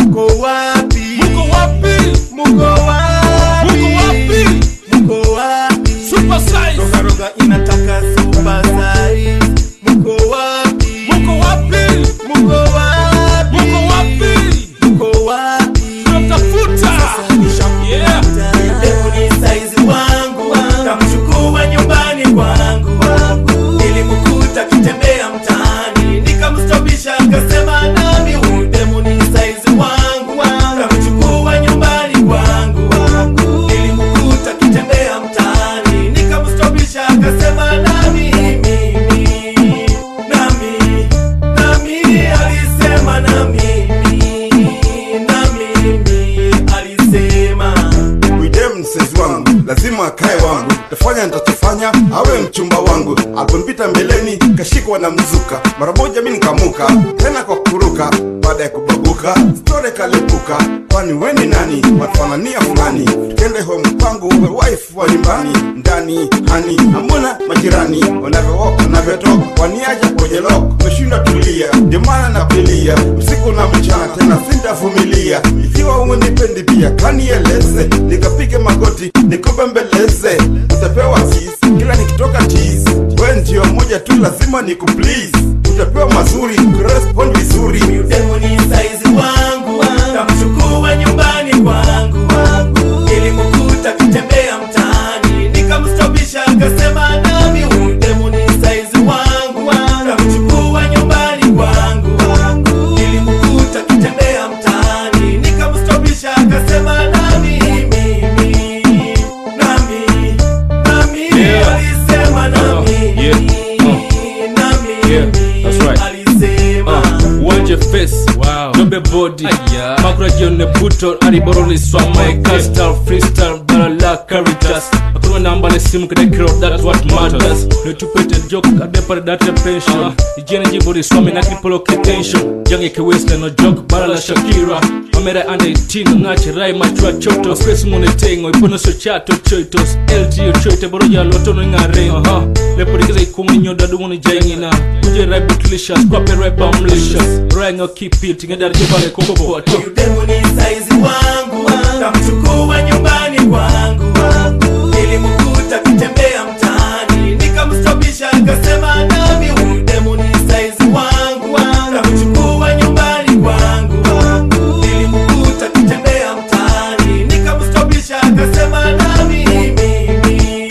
Muko wapi? Muko wapi? Muko wapi? Muko wapi? Muko wapi? Super size. Roga roga inataka super size. Muko wapi? Muko wapi? Muko wapi? Muko wapi? Muko wapi? Tunamtafuta. Yeah. Demu ni saizi wangu, kamchukua nyumbani kwangu, nilimkuta kitembea mtaani, nikamstopisha akasema nami, huyu demu ni saizi wangu, kamchukua nyumbani kwangu, nilimkuta kitembea mtaani, nikamstopisha akasema nami, mimi, nami, nami, alisema na mimi, na mimi, alisema Widem msezi wangu lazima akae wangu, tafanya nitachofanya awe mchumba wangu. Alipopita mbeleni kashikwa na mzuka, mara moja mi nikamuka tena kwa kuruka. Baada ya kubabuka store kalipuka, kwani weni nani watufanania fulani? Tukende home kwangu we wife wa nyumbani ndani hani amuna majirani wanavyowoka wanavyotoka waniaja kwenye lok meshindwa tulia, ndio maana napilia usiku na mchana, tena sintavumilia. Ikiwa umenipendi pia kanieleze, nikapige magoti nikubembeleze, utapewa tease kila nikitoka tease. We ndio moja tu, lazima nikuplease, utapewa mazuri kurespond vizuri demu ni saizi wangu, kamchukua nyumbani kwangu, nilimkuta kitembea mtaani, nikamstopisha akasema nami, huyu demu ni saizi wangu, kamchukua nyumbani kwangu, nilimkuta kitembea mtaani, nikamstopisha akasema nami, mimi, nami, nami, Yeah. alisema na Uh, mimi, yeah. na mimi, Yeah, that's right. alisema wanje face Wow. dobe body Aya. makura jione buto ariboroleswa my castal freestyle barala caritas akunwa namba ne simu kedekiro that's what matters netupete jok adepare date pension ijene jibori swami na kripoloke tension jange ke west no jok barala shakira amera ande tino ngache rai machua choto space mone tengo ipono so chato choitos lto choite boro ya loto no ngare aha le porikeza ikumi nyoda dumuni jangina uje rai butlicious kwape rai bamlicious rai ngo keep it ngedar jibale kokopo Huyu demu ni saizi wangu, kamchukua nyumbani kwangu, nilimkuta kitembea mtaani, nikamstopisha akasema nami, huyu demu ni saizi wangu, kamchukua nyumbani kwangu, nilimkuta kitembea mtaani, nikamstopisha akasema nami, mimi,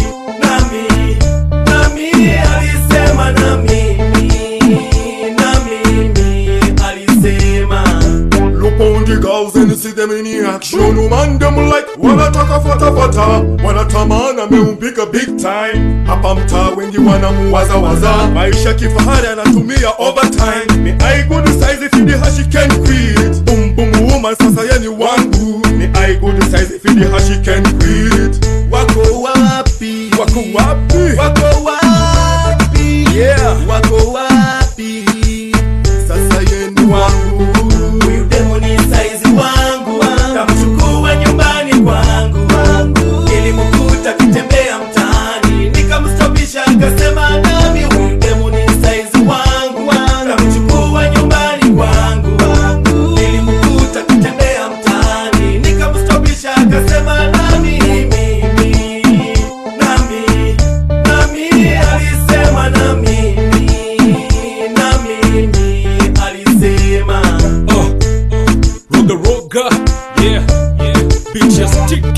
nami, nami, alisema na mimi, na mimi, alisema Look on the girls and see them in action Woman them like wanataka fata fata Wanatamana ameumbika big time Hapa mtaa wengi wanamuwaza waza Maisha kifahari anatumia overtime Me I good size if the hashi can quit Boom boom woman sasa yeni wangu Me I good size if the hashi can quit wako wapi Wako wapi? wako wapi Yeah. wako wapi Sasa yeni wangu huyu demu ni saizi wangu kamchukua nyumbani kwangu nilimkuta kitembea mtaani nikamstopisha akasema nami huyu demu ni saizi wangu kamchukua nyumbani kwangu nilimkuta kitembea mtaani nikamstopisha akasema nami mimi nami nami alisema na mimi na mimi alisema uh, roga roga yeah yeah bitches tick